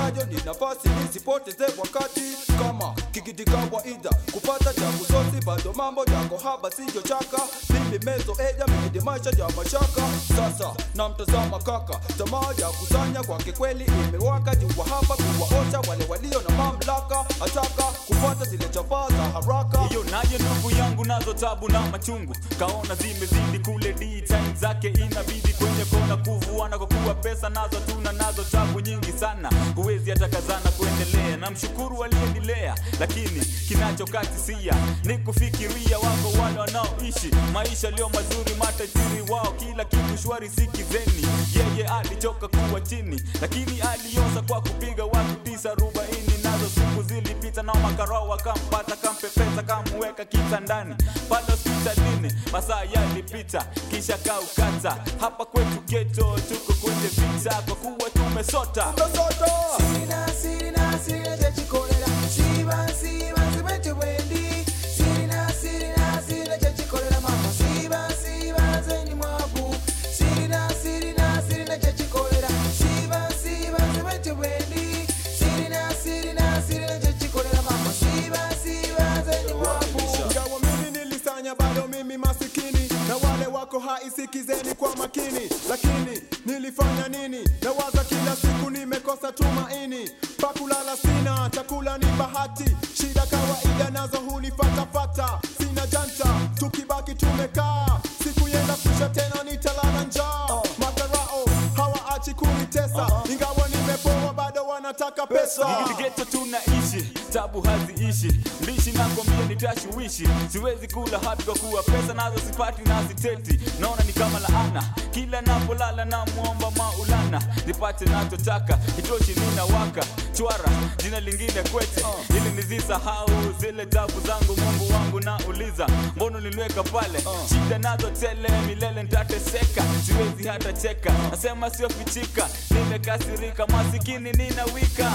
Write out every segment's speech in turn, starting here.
nitayo ni nafasi nisipoteze wakati kama kikiti kawaida kupata cha kusosi bado mambo yako haba siyo chaka mimi mezo eja mikidi maisha ya mashaka sasa namtazama kaka tamaa ya kusanya kwake kweli imewaka jua hapa kuwaosha wale walio na mamlaka ataka kupata zile chapaa za haraka hiyo nayo ndugu yangu nazo tabu na machungu kaona zimezidi kule d time zake inabidi kwenye kona kuvuana kwa kuwa pesa nazo tuna nazo tabu nyingi sana huwezi hata kazana kuendelea na mshukuru aliyenilea lakini kinachokatisia ni kufikiria wako wale wanaoishi maisha lio mazuri matajiri wao kila kitu shwari sikizeni yeye alichoka kuwa chini lakini aliosa kwa kupiga watu tisa arobaini nazo siku zilipita nao makarao wakampata kampepesa kamweka kitandani pale hospitalini masaa yalipita kisha kaukata hapa kwetu geto tuko kwenye vita kwa kuwa tumesota Tumesota. Sirina, sirina, sirina chachikolera Siba, siba, zibete wendi Sirina, sirina, sirina chachikolera mama Siba, siba, zeni mwabu Sirina, sirina, sirina chachikolera Siba, siba, zibete wendi Sirina, sirina, sirina chachikolera mama Siba, siba, zeni mwabu Ingawa mimi nilisanya bado mimi masikini na wale wako hai sikizeni kwa makini lakini nilifanya nini nawaza kila siku nimekosa tumaini pakulala sina chakula ni bahati shida kawaida nazo hunifatafata sina janta tukibaki tumekaa siku yenda kusha tena nitalala njaa makarao hawaachi kunitesa ingawa nimepoa bado wanataka pesa geto tunaishi tabu haziishi mbishi nakwambia nitashuwishi siwezi kula hapi kwa kuwa pesa nazo sipati na siteti naona ni kama laana kila napolala na muomba maulana nipate nachotaka kitoshi ninawaka chwara jina lingine kwete ili nizisahau zile tabu zangu mungu wangu nauliza mbono niliweka pale shida nazo tele milele ntateseka siwezi hata cheka nasema sio fichika nimekasirika masikini ninawika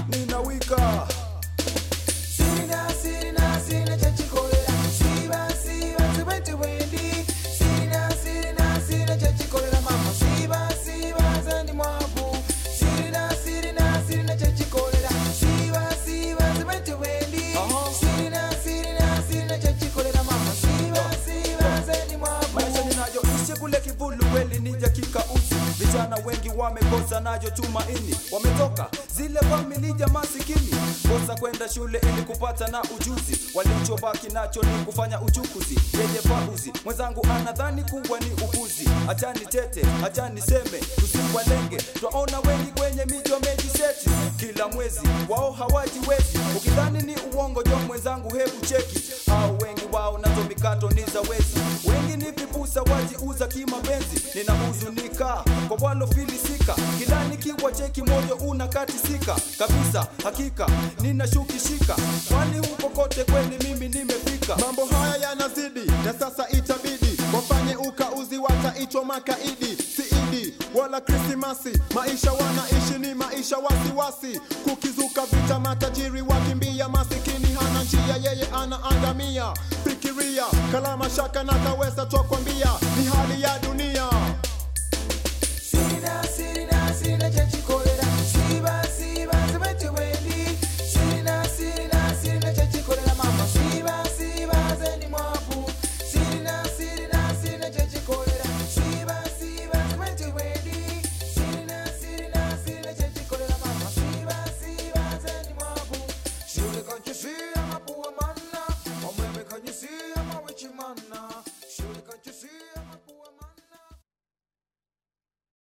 ninawika Sirina, sirina, sirina chachikolera Siba, siba, zibete wendi Sirina, sirina, sirina chachikolera mama Siba, siba, zeni mwabu Sirina, sirina, sirina chachikolera Siba, siba, zibete wendi Sirina, sirina, sirina chachikolera mama Siba, siba, zeni mwabu maisha ninayoishi kule kivulu kweli ni dakika uzi vijana wengi wamekosa nayo tumaini wametoka zile familia masikini kosa kwenda shule ili kupata na ujuzi walichobaki nacho ni kufanya uchukuzi yenye pauzi mwenzangu anadhani kuwa ni upuzi achani tete achani seme tusiwalenge twaona wengi kwenye miji wamejiseti kila mwezi wao hawajiwezi ukidhani ni uongo jo mwenzangu hebu cheki au wengi wao nazo mikato ni za wezi wengi ni vipusa wajiuza kimapenzi ninahuzunika kwa walofilisika kila nikiwa cheki moyo unakatisika kabisa hakika ninashukishika kwani huko kote kweli mimi nimefika mambo haya yanazidi na sasa itabidi wafanye ukauzi wataitwa makaidi siidi wala krismasi maisha wanaishi ni maisha wasiwasi kukizuka vita matajiri wakimbia masikini hana njia yeye anaangamia fikiria kalama shaka na kawesa twakwambia ni hali ya dunia